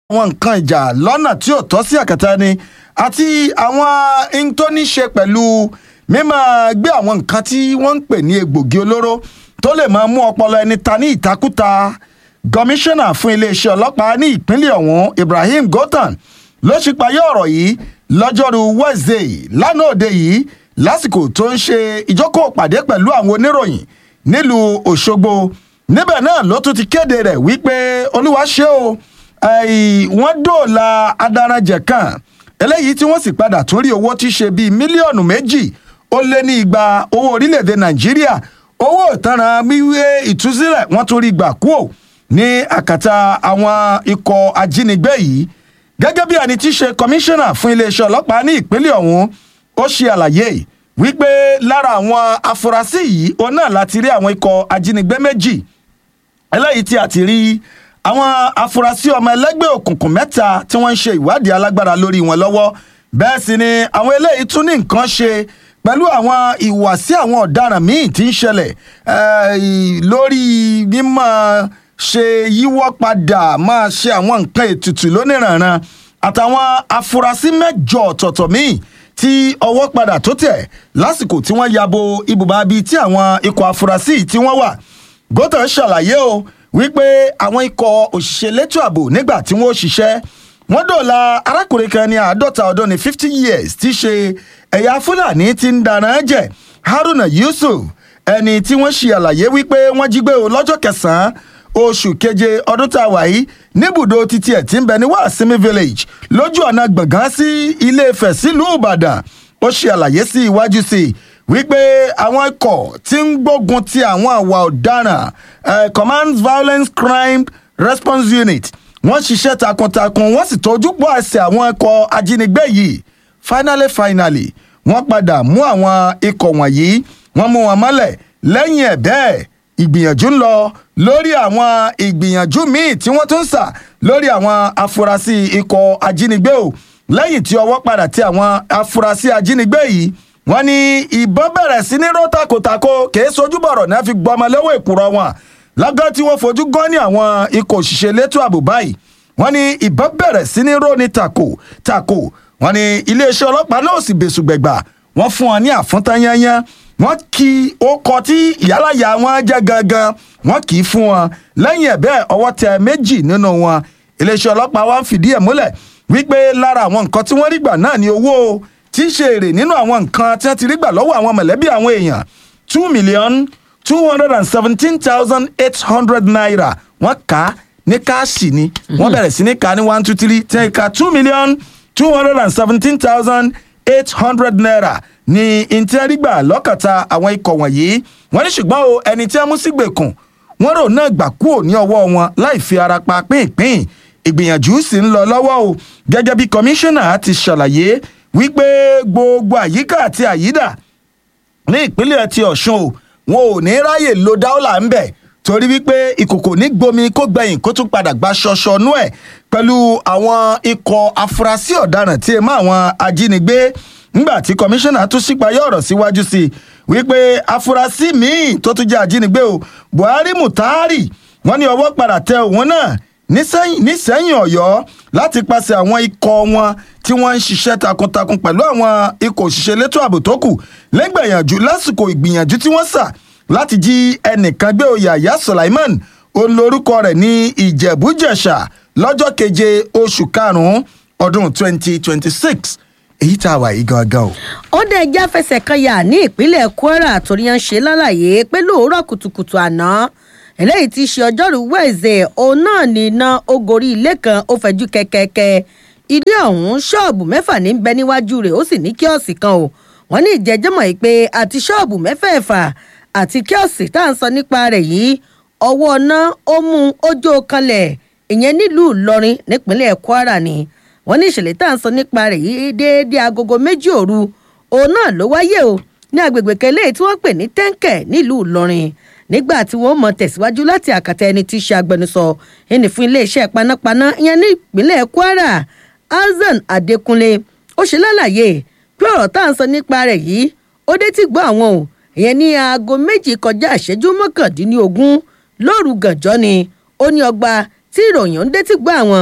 àwọn nǹkan ìjà lọ́nà tí ò tọ́ sí àkàtà ni àti àwọn ohun tó ní ṣe pẹ̀lú mímọ́ gbé àwọn nǹkan tí wọ́n ń pè ní egbògi olóró tó lè máa mú ọpọlọ ẹni ta ní ìtakúta kọmíṣánná fún iléeṣẹ́ ọlọ́pàá ní ìpínlẹ̀ ọ̀hún Ibrahim Gothan ló ṣípayé ọ̀rọ̀ yìí lọ́jọ́rú Wednesday lánàá òde yìí lásìkò tó ń ṣe ìjókòó pàdé pẹ̀lú àwọn oníròyìn nílùú Òṣogbo níbẹ̀ náà ló tún ti kéde rẹ̀ wípé olúwa ṣe o wọ́n dóòlà adaranjẹ̀ kan eléyìí tí wọ́n sì padà tún rí owó tí ṣe bíi mílíọ̀nù méjì ó lé ní igba owó orílẹ̀-èdè Nàìjíríà owó ìtanràn wíwé ìtúsílẹ̀ wọ́n tún rí gbà kúò ní àkàtà àwọn ikọ̀ ajínigbé yìí gẹ́gẹ́ bí ẹni tí í ṣe kọmíṣánná fún iléeṣẹ́ ọlọ́pàá ní ìpínlẹ̀ ọ̀hún ó ṣe àlàyé wípé lára àwọn afurasí yìí òun náà láti rí àwọn ikọ̀ ajínigbé méjì eléyìí tí a ti rí àwọn afurasí ọmọ ẹlẹ́gbẹ́ òkùnkùn mẹ́ta tí wọ́n ń ṣe ìwádìí alágbára lórí wọn lọ́wọ́ bẹ́ẹ̀ sì ni àwọn eléyìí tún ní nǹkan ṣe pẹ̀lú àwọn ìwàsí àwọn ọ̀daràn míì tí ń ṣẹlẹ̀ lórí mímọ́ ṣe yíwọ́ padà máa ṣe àwọn nǹkan ètùtù lóníranran àtàwọn afurasí mẹ́jọ ọ̀tọ̀ọ̀tọ̀ míì tí ọwọ́ padà tó tẹ̀ lásìkò tí wọ́n yabo ibùba bíi tí àwọn ikọ̀ afurasí tí wọ́n wà Gothan ṣàlàyé o wípé àwọn ikọ̀ òṣìṣẹ́ elétò ààbò nígbà tí wọ́n ṣiṣẹ́ wọ́n dòòlà arákùnrin kan ní àádọ́ta ọdún ní fifty years tí ṣe ẹ̀yà fúlàní tí ń dáná jẹ́ Haruna Yusuf ẹni tí wọ́n ṣe àlàyé wípé wọ́n jí gbé o lọ́jọ́ kẹsàn-án oṣù keje ọdún tá a wà yìí níbùdó títí ẹ̀ tí ń bẹ ní Wàsímì village lójú ọ̀nà gbọ̀ngàn sí Ilé-Ifẹ̀ sílùú Ìbàdàn ó ṣe àlàyé sí iwájú sí i wípé àwọn ikọ̀ tí ń gbógun ti àwọn àwa ọ̀daràn command violence crime response unit wọ́n ṣiṣẹ́ takuntakun wọ́n sì tọ́jú pọ̀ ẹsẹ̀ àwọn ikọ̀ ajínigbé yìí finally finally wọ́n padà mú àwọn ikọ̀ wọ̀nyí wọ́n mú wọn mọ́lẹ̀ lẹ́yìn ẹ̀ bẹ́ẹ̀ ìgbìyànjú ń lọ lórí àwọn ìgbìyànjú míì tí wọ́n tún ń sà lórí àwọn afurasí ikọ̀ ajínigbé o lẹ́yìn tí ọwọ́ padà tí àwọn afurasí ajínigbé yìí wọ́n ní ìbọn bẹ̀rẹ̀ sí ní ró takotako kìí sojú bọ̀rọ̀ náà fi gbọmọ lọ́wọ́ ìkúrọ̀ wọn lágán tí wọ́n fojú gan ní àwọn ikọ̀ òṣìṣẹ́ elétò ààbò báyìí wọ́n ní ìbọn bẹ̀rẹ̀ sí ní ró ní tako tako wọ́n ní iléeṣẹ́ ọlọ́pàá náà sì bẹ̀sù gbẹ̀gbà wọ́n fún wọn ní àfúntányányán wọ́n kì í ó kọ tí ìyálàyà wọn jẹ́ gangan wọ́n kì í fún wọn lẹ́yìn ẹ̀ bẹ́ẹ̀ ọwọ́ tẹ méjì nínú wọn iléeṣẹ́ ọlọ́pàá wa ń fìdí ẹ̀ múlẹ̀ wípé lára àwọn nǹkan tí wọ́n rí gbà náà ní owó tí ń ṣe èrè nínú àwọn nǹkan tí wọ́n ti rí gbà lọ́wọ́ àwọn mọ̀lẹ́bí àwọn èèyàn two million two hundred and seventeen thousand eight hundred naira wọ́n kà á ní káàsì ni wọ́n bẹ̀rẹ̀ sí ní kà á ní one two three ten ka two million two hundred and seventeen thousand eight hundred naira ní ìtẹ́rígbà lọ́kàtà àwọn ikọ̀ wọ̀nyí wọ́n ní ṣùgbọ́n o ẹni tí wọ́n mú sí gbèkùn wọ́n rò náà gbà kúrò ní ọwọ́ wọn láì fi ara pa pínpín ìgbìyànjú sì ń lọ lọ́wọ́ o gẹ́gẹ́ bí kọmíṣánná ti ṣàlàyé wípé gbogbo àyíká àti àyídà ní ìpínlẹ̀ ti ọ̀ṣun o wọn ò ní ráyè lo dáólà ń bẹ̀ torí wípé ìkòkò ní gbomi kó gbẹ̀yìn kó tún padà gba ṣọṣọnú ẹ̀ pẹ̀lú àwọn ikọ̀ afurasí ọ̀daràn tí ẹ mọ́ àwọn ajínigbé ńgbà tí kọmíṣánná tún ṣípayá ọ̀rọ̀ síwájú sí i wípé afurasí míì tó tún jẹ́ ajínigbé o buhari mutari wọ́n ní ọwọ́ padà tẹ òun náà nísẹ́yìn ọ̀yọ́ láti pàṣẹ àwọn ikọ̀ wọn tí wọ́n ń ṣiṣẹ́ takuntakun pẹ̀lú àwọn ikọ̀ òṣìṣẹ́ elétò ààbò tó kù lẹ́gbẹ̀yànjú lásìkò ìgbìyànjú tí wọ́n sà láti jí ẹnìkan gbé oyè àyà Sulaiman olórúkọ rẹ̀ ní ìjẹ̀bújẹ̀ṣà lọ́jọ́ keje oṣù karùn-ún ọdún twenty twenty six èyí tá a wà yìí gangan o. ó dẹ̀ já fẹsẹ̀ kan yà ní ìpínlẹ̀ Kwara torí yẹn ń ṣe lálàyé pé lóòrọ̀ kùtùkùtù àná eléyìí ti ṣe ọjọ́rú wẹ̀ẹ́sẹ̀ òun náà ní iná ogori ilé kan ó fẹ̀jú kẹ́kẹ́kẹ́ ilé ọ̀hún ṣọ́ọ̀bù mẹ́fà ní bẹ níwájú rẹ̀ ó sì ní kíọ̀sì kan o wọ́n ní ìjẹ́jẹ́mọ̀ yìí pé àti ṣọ́ọ̀bù mẹ́fẹ̀ẹ̀fà àti kíọ̀sì tá à ń sọ nípa rẹ̀ yìí ọwọ́ ọ̀nà ó mú ojú kanlẹ̀ ìyẹn nílùú Ìlọrin nípínlẹ̀ Kwara ni wọ́n ní ìṣẹ̀lẹ̀ tá à ń sọ nípa rẹ̀ yìí déédéé agogo méjì òru òun náà ló wáyé o ní agbègbè kẹlẹ́ tí wọ́n pè ní tẹ́ńkẹ̀ nílùú Ìlọrin nígbà tí wọ́n mọ̀ tẹ̀síwájú láti àkàtà ẹni tí í ṣe agbẹnusọ ẹni fún iléeṣẹ́ panápaná ìyẹn ní ìpínlẹ̀ Kwara Hasan Adékúnlé ó ṣe lálàyé pé ọ̀rọ̀ tá à ń sọ nípa rẹ̀ yìí ó dé tí gbọ́ àwọn o ìyẹn ní aago méjì kọjá ìṣẹ́jú mọ́kàndínlógún lóru gànjọ́ ni ó ní ọgbà tí ìròyìn ń dé tí gbọ́ àwọn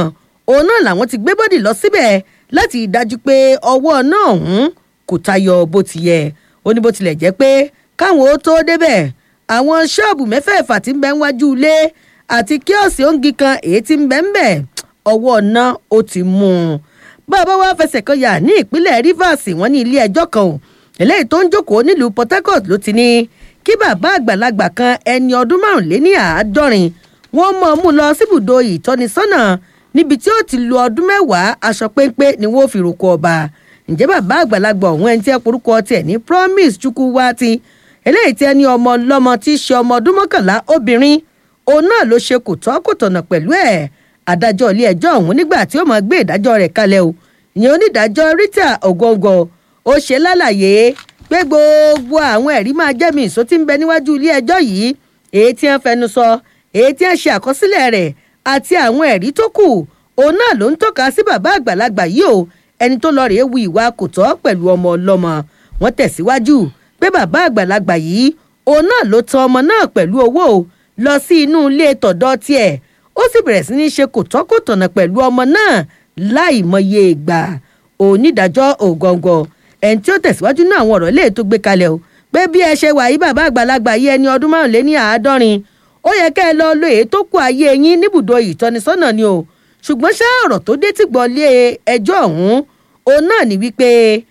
òun náà làwọn ti gbé bọ́dì lọ síbẹ̀ láti dájú pé ọwọ́ náà ọ̀hún kò tayọ bó ti yẹ ó ní bó tilẹ̀ jẹ́ pé káwọn ó tó débẹ̀ àwọn ṣọ́ọ̀bù mẹ́fẹ̀ẹ̀fà tí ń bẹ níwájú ilé àti kíọ̀sì oúnjẹ kan èyí tí ń bẹ ń bẹ̀ ọwọ́ náà ó ti mú un bàbá wa fẹsẹ̀ kan yà ní ìpínlẹ̀ rivers wọ́n ní ilé ẹjọ́ kan ò eléyìí tó ń jókòó nílùú port harcourt ló ti ní kí bàbá àgbàlagbà kan ẹni ọdún márùnléní àádọ́rin wọ́n mọ̀ ọ́n mú lọ síbùdó ìtọ́nisọ́nà níbi tí ó ti lu ọdún mẹ́wàá aṣọ péńpé ni wọ́n fi roko ọba ǹjẹ́ bàbá àgbàlagbà ọ̀hún ẹni tí ẹ porúkọ tiẹ̀ ní promise chukwuwati eléyìí tí ẹni ọmọ ọlọ́mọ tí í ṣe ọmọ ọdún mọ́kànlá obìnrin òun náà ló ṣe kò tọ́ kò tọ̀nà pẹ̀lú ẹ̀ adájọ́ ilé ẹjọ́ ọ̀hún nígbà tí ó máa gbé ìdájọ́ rẹ̀ kalẹ̀ o ìyẹn onídàájọ́ rita ogongo ó ṣe lálàyé pé gbogbo àwọn ẹ̀rí máa jẹ́mi ìsó tí ń bẹ níwájú ilé ẹjọ́ yìí èyí tí wọ́n fẹnu sọ èyí tí wọ́n ṣe àkọsílẹ̀ rẹ̀ àti àwọn ẹ̀rí tó kù òun náà ló ń tọ́ka sí bàbá àgbàlagbà yìí o ẹni tó lọ rèé wu ìwà kò tọ́ pẹ̀lú ọmọ ọlọ́mọ wọ́n tẹ̀síwájú pé bàbá àgbàlagbà yìí òun náà ló tan ọmọ náà pẹ̀lú owó lọ sí inú ilé tọ̀dọ̀ tiẹ̀ ó sì bẹ̀rẹ̀ sí ní ṣe kò tọ́ kò tọ̀nà pẹ̀lú ọmọ náà láì mọye ìgbà onídàájọ́ ògọ̀ǹgọ̀ ẹni tí ó tẹ̀síwájú náà àwọn ọ̀rọ̀ léè tó gbé kalẹ̀ o pé bí ẹ ṣe wà yí bàbá àgbàlagbà yìí ẹni ọdún márùnléní àádọ́rin ó yẹ kẹ́ ẹ lọ lo èyí tó kù ayé yín níbùdó ìtọ́nisọ́nà ni o ṣùgbọ́n ṣá ọ̀rọ̀ tó dé tí gbọ́ lé ẹjọ́ ọ̀hún òun náà ní wípé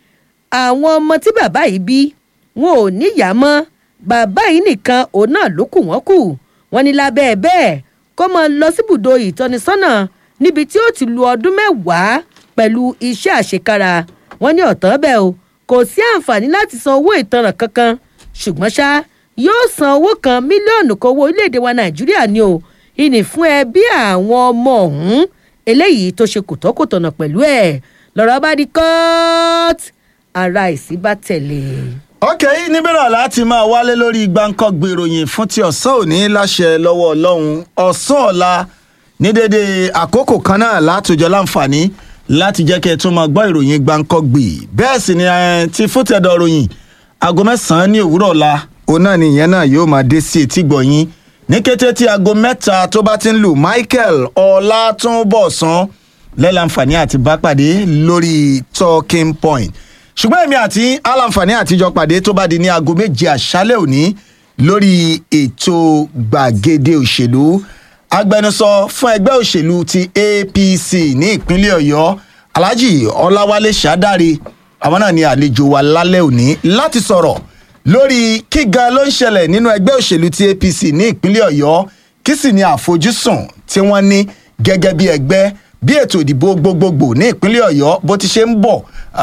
àwọn ọmọ tí bàbá yìí bí wọn ò níyàá mọ́ bàbá yìí nìkan òun náà ló kù wọ́n kù wọ́n ní lábẹ́ bẹ́ẹ̀ kó máa lọ síbùdó ìtọ́nisọ́nà níbi tí ó ti lu ọdún mẹ́wàá pẹ̀lú iṣẹ́ àṣekára wọ́n ní ọ̀tán bẹ́ẹ̀ o kò sí àǹfààní láti san owó ìtanràn kankan ṣùgbọ́n ṣá yóò san owó kan mílíọ̀nù kan owó orílẹ̀-èdè wa nàìjíríà ni o ìní fún ẹbí àwọn ọmọ ọ̀hún eléyìí tó ṣe kòtọ́kòtọ̀nà pẹ̀lú ẹ̀ lọ́rọ̀ bá di court ara ìsí bá tẹ̀lé. ok níbẹ̀rẹ̀ láti máa wálé lórí gbáǹkọ́gbé ìròyìn fún ti ọ̀sán òní láṣẹ lọ́wọ́ ọlọ́run ọ̀sán ọ̀la ní dédé àkókò kan náà látòjọ́ láǹfààní láti jẹ́ kí ẹ tún máa gbọ́ ìròyìn gbáǹkọ́gbé bẹ́ẹ̀ sì ni ti fútẹ̀dọ̀ ròyìn aago mẹ́sàn-án ní òwúrọ̀ ọ̀la òun náà ni ìyẹn náà yóò máa dé sí etí gbọ̀nyìn ní kété tí aago mẹ́ta tó bá ti ń lù michael ọlátúnbọ̀sán lẹ́lànfààní àti bá pàdé lórí talking point ṣùgbọ́n èmi àti aláǹfààní àtijọ́ pàdé tó bá di ní aago méje àṣálẹ̀ òní lórí ètò gbàgede òṣèlú agbẹnusọ fún ẹgbẹ́ òṣèlú ti apc ní ìpínlẹ̀ ọ̀yọ́ alhaji ọláwálé ṣàdáre àwọn náà ní àlejò wa lálẹ́ òní láti sọ̀rọ̀ lórí kí gan ló ń ṣẹlẹ̀ nínú ẹgbẹ́ òṣèlú ti apc ní ìpínlẹ̀ ọ̀yọ́ kí sì ni àfojúsùn tí wọ́n ní gẹ́gẹ́ bí ẹgbẹ́ bí ètò ìdìbò gbogbogbò ní ìpínlẹ̀ ọ̀yọ́ bó ti ṣe ń bọ̀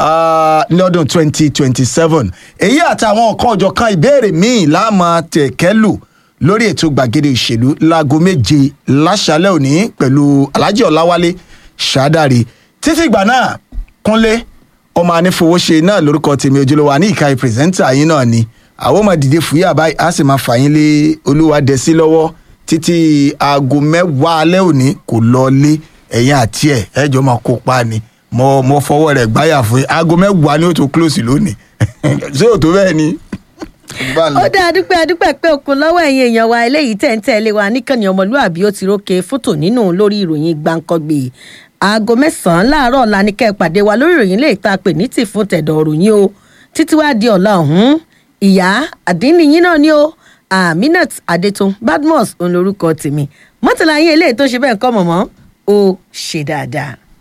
lọ́dún 2027 èyí àtàwọn ọ̀kan ọ̀jọ̀kan ìbéèrè míì láàmú tẹ̀kẹ́lù lórí ètò gbàgede òṣèlú láago méje láṣálẹ̀ òní pẹ̀lú alhaji ọ̀làwálé ṣàdáre títí ìgbà náà kúnlé ọmọ anífowóṣe náà lórúkọ tèmi ojúlówó ní ìka pírẹsẹ́ńtà yín náà ni àwọn ọmọ dìde fúyà báyìí á sì máa fà yín lé olúwadẹ́sí lọ́wọ́ títí aago mẹ́wàá alẹ́ òní kò lọ lé ẹ̀yìn àti ẹ̀ ẹ̀jọ̀ máa kópa ni mo mo fọwọ́ rẹ̀ gbáyà fún yín aago mẹ́wàá ni ó tó close lónìí ṣé ò tó bẹ́ẹ̀ ni. ó dá adúpẹ́ adúpẹ́ pé okun lọ́wọ́ ẹ̀yin èèyàn wa eléyìí tẹ̀ ń tẹ̀lé wa níkànnì ọmọlúàbí ó ti rókè fótò nínú lórí ìròyìn gbàǹkangbè aago mẹ́sàn-án láàárọ̀ ọ̀la ní kẹ́ ẹ pàdé wa lórí ìròyìn lè ta pè ní tì fún tẹ̀dọ̀ òròyìn o títí wá di ọ̀la ọ̀hún ìyá àdínníyín náà ni o aminat adetun badmus òun lorúkọ tèmi mọ́tàlá yín eléyìí tó ṣe bẹ́ẹ̀ kọ́ mọ̀mọ́ ó ṣe dáadáa.